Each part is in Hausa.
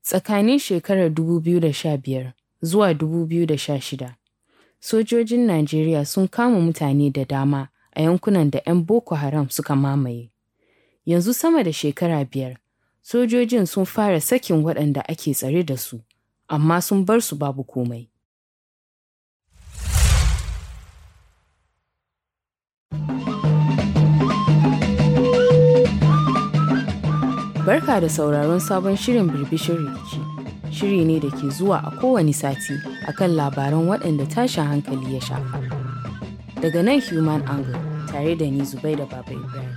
Tsakanin shekarar 2015 zuwa 2016, sojojin Najeriya sun kama mutane da dama a yankunan da 'yan Boko Haram suka mamaye. Yanzu sama da shekara biyar, sojojin sun fara sakin waɗanda ake tsare da su, amma sun bar su babu komai. Barka da sauraron sabon shirin birbishin rikici. Shiri ne da ke zuwa a kowane sati akan labaran waɗanda tashin hankali ya shafa. Daga nan Human Angle tare da ni Zubai da Baba Ibrahim.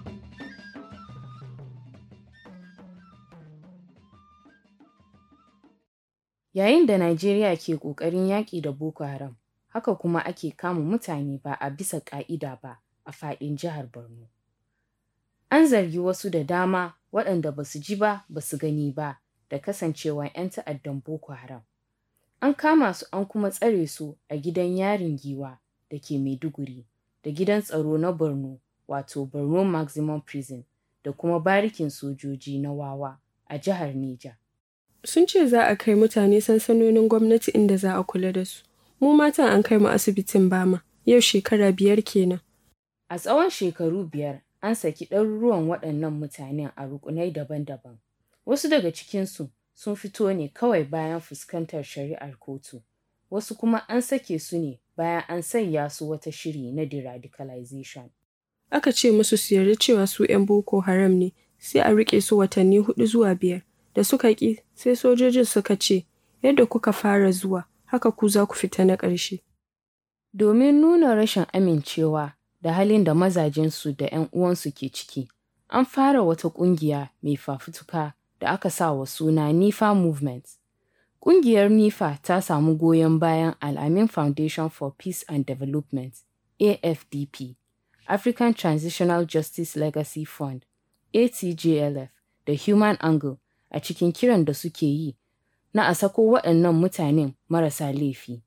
Yayin da Najeriya ke ƙoƙarin yaƙi da Boko Haram, haka kuma ake kama mutane ba a bisa ƙa'ida ba a faɗin jihar Borno. An zargi wasu da dama waɗanda ba su ji ba ba su gani ba da kasancewa 'yan ta'addan Boko Haram. An kama su an kuma tsare su a gidan yarin giwa da ke Maiduguri da gidan tsaro na Borno wato Borno Maximum Prison da kuma barikin sojoji na Wawa a jihar Neja. Sun ce za a kai mutane sansanonin gwamnati inda za a kula da su. Mu matan an kai mu asibitin Bama, yau shekara biyar kenan. A tsawon shekaru biyar an saki ɗaruruwan waɗannan mutanen a rukunai daban-daban. Wasu daga cikinsu sun fito ne kawai bayan fuskantar shari'ar kotu, wasu kuma an sake su ne bayan an sanya su wata shiri na deradicalization. Aka ce musu su yarda cewa su 'yan Boko Haram ne, sai a riƙe su watanni hudu zuwa biyar. Da suka ƙi, sai sojojin suka ce, yadda kuka fara zuwa, haka ku za ku fita na ƙarshe. Domin nuna rashin amincewa da halin da mazajensu da 'yan uwansu ke ciki, an fara wata ƙungiya mai fafutuka da aka sa wa suna NIFA Movement. Ƙungiyar NIFA ta samu goyon bayan Al'amin Foundation for Peace and Development, AFDP, African Transitional Justice Legacy Fund, ATJLF, da Human Angle a cikin kiran da suke yi na a sako waɗannan mutanen marasa laifi.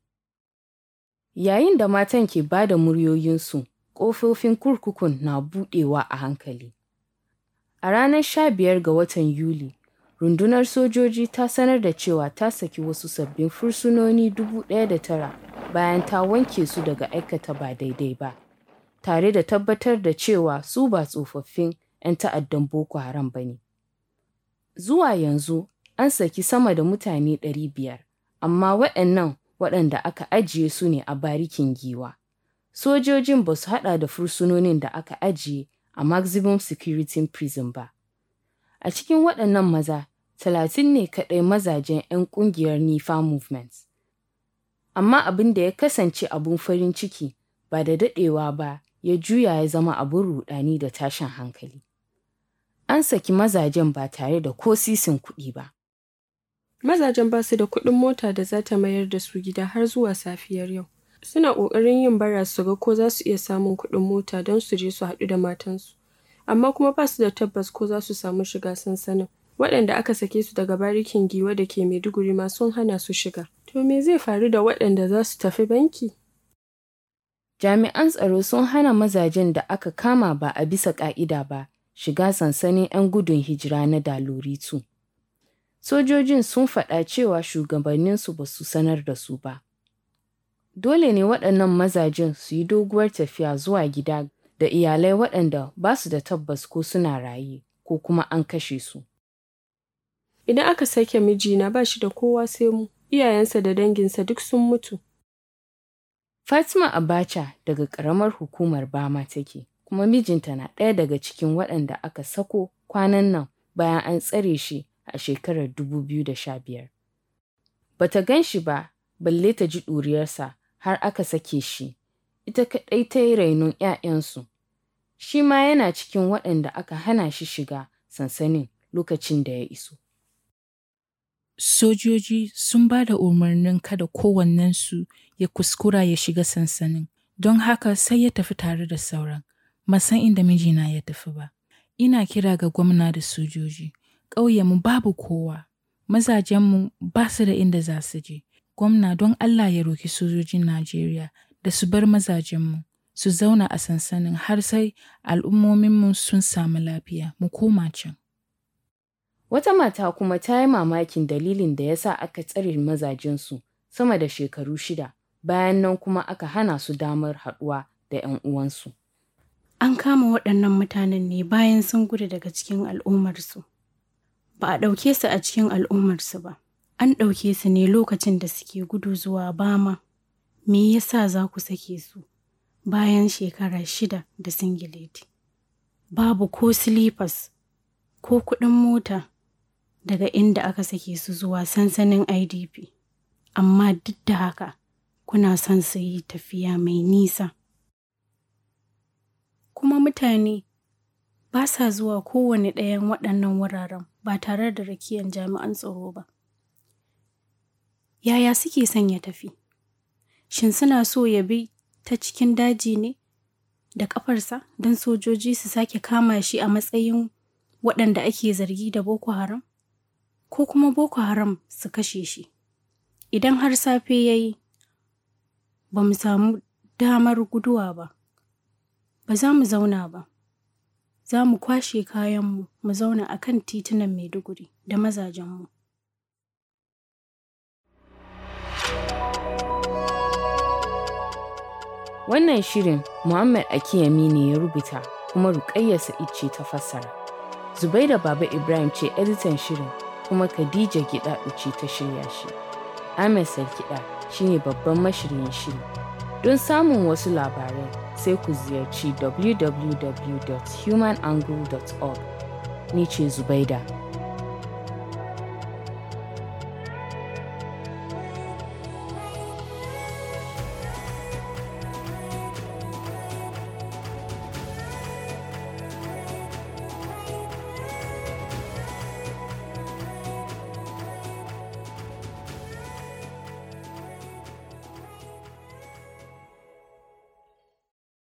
Yayin da matan ke ba da muryoyinsu, ƙofofin kurkukun na buɗewa a hankali. A ranar 15 ga watan Yuli, rundunar sojoji ta sanar da cewa ta saki wasu sabbin fursunoni 1,009 bayan ta wanke su daga aikata ba daidai ba, tare da tabbatar da cewa su ba tsofaffin 'yan ta'addan Boko Haram ba ne. Zuwa yanzu, an saki sama da mutane 500, amma waɗannan waɗanda aka ajiye su ne a barikin giwa. Sojojin ba su haɗa da fursunonin da aka ajiye a maximum security prison ba. A cikin waɗannan maza, talatin ne kaɗai mazajen 'yan ƙungiyar NIFA movement. Amma abin da ya kasance abun farin ciki ba da daɗewa ba ya juya ya zama abin ruɗani da tashin hankali. An saki mazajen ba tare da ko sisin kuɗi ba. Mazajen ba su da kuɗin mota da za ta mayar da su gida har zuwa safiyar yau. Suna ƙoƙarin yin bara su ga ko za su iya samun kuɗin mota don su je su haɗu da matansu. Amma kuma ba su da tabbas ko za su samu shiga sansanin. Waɗanda aka sake su daga barikin giwa da ke Maiduguri ma sun hana su shiga. To me zai faru da waɗanda za su tafi banki? Jami'an tsaro sun hana mazajen da aka kama ba a bisa ƙa'ida ba shiga sansanin 'yan gudun hijira na Daloritu. Sojojin sun faɗa cewa shugabanninsu ba su sanar da su ba. Dole ne waɗannan mazajen su yi doguwar tafiya zuwa gida da iyalai waɗanda ba su da tabbas ko suna raye ko kuma an kashe su. Idan aka sake mijina ba shi da kowa sai mu, iyayensa da danginsa duk sun mutu. Fatima Abacha daga ƙaramar hukumar Bama take, kuma mijinta na ɗaya daga cikin waɗanda aka sako kwanan nan bayan an tsare shi a shekarar 2015. Bata gan shi ba, balle ta ji ɗuriyarsa har aka sake shi, ita kaɗai ta yi rainon ‘ya'yansu. Shi ma yana cikin waɗanda aka hana shi shiga sansanin lokacin da ya iso. Sojoji sun ba da umarnin kada kowannensu ya kuskura ya shiga sansanin, don haka sai ya tafi tare da sauran. Masan inda mijina ya tafi ba. Ina kira ga gwamna da sojoji. ƙauyenmu babu kowa, mazajenmu ba su da inda za su je. Gwamna don Allah ya roki sojojin Najeriya da su bar mazajenmu, su zauna a sansanin har sai al'ummominmu sun samu lafiya, mu koma can. Wata mata kuma ta yi mamakin dalilin da ya sa aka tsare mazajensu sama da shekaru shida, bayan nan kuma aka hana su damar haɗuwa da 'yan uwansu. An kama waɗannan mutanen ne bayan sun gudu daga cikin al'ummarsu. Ba a ɗauke su a cikin al'ummarsu ba, an ɗauke su ne lokacin da suke gudu zuwa Bama. Me yasa za ku sake su bayan shekara shida da singileti? Babu ko silifas ko kuɗin mota daga inda aka sake su zuwa sansanin IDP. Amma duk da haka, kuna son su yi tafiya mai nisa. Kuma mutane ba sa zuwa kowane ɗayan waɗannan wuraren ba tare da rakiyan jami'an tsaro ba. Yaya suke son ya tafi? Shin suna so ya bi ta cikin daji ne da ƙafarsa don sojoji su sake kama shi a matsayin waɗanda ake zargi da Boko Haram? Ko kuma Boko Haram su kashe shi? Idan har safe ya yi, ba mu samu damar guduwa ba, ba za mu zauna ba. Za mu kwashe kayanmu mu zauna a kan titunan Maiduguri da mazajenmu. Wannan shirin Muhammad Akiyami ne ya rubuta kuma Ruƙayya Sa'id ce ta fassara. Zubaida Baba Ibrahim ce editan shirin kuma Khadija Gidaɗu ce ta shirya shi. Ahmed Sarkiɗa shine babban mashiryin shiri. Don samun wasu labarai sai ku ziyarci www.humanangle.org. Ni ce Zubaida.